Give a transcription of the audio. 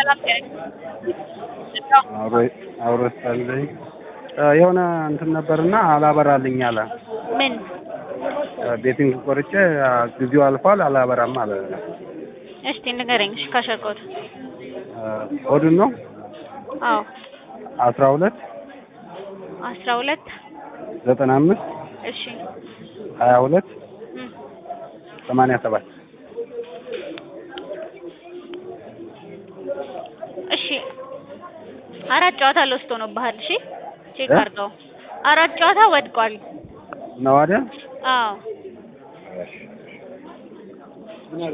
ሰላም አብሮ ስታለኝ የሆነ እንትን ነበርና አላበራልኝ አለ። ምን ቤቲንግ ቆርጬ ጊዜው አልፏል አላበራም አለ። እስቲ ንገረኝ። እሺ ካሸርኮት ሆድን ነው አዎ አስራ ሁለት አስራ ሁለት ዘጠና አምስት እሺ ሀያ ሁለት እም፣ ሰማንያ ሰባት እሺ አራት ጨዋታ ለውስጥ ሆኖብሃል። እሺ ቼክ እ? አድርገው። አራት ጨዋታ ወድቋል። ነው አይደል? አዎ እሺ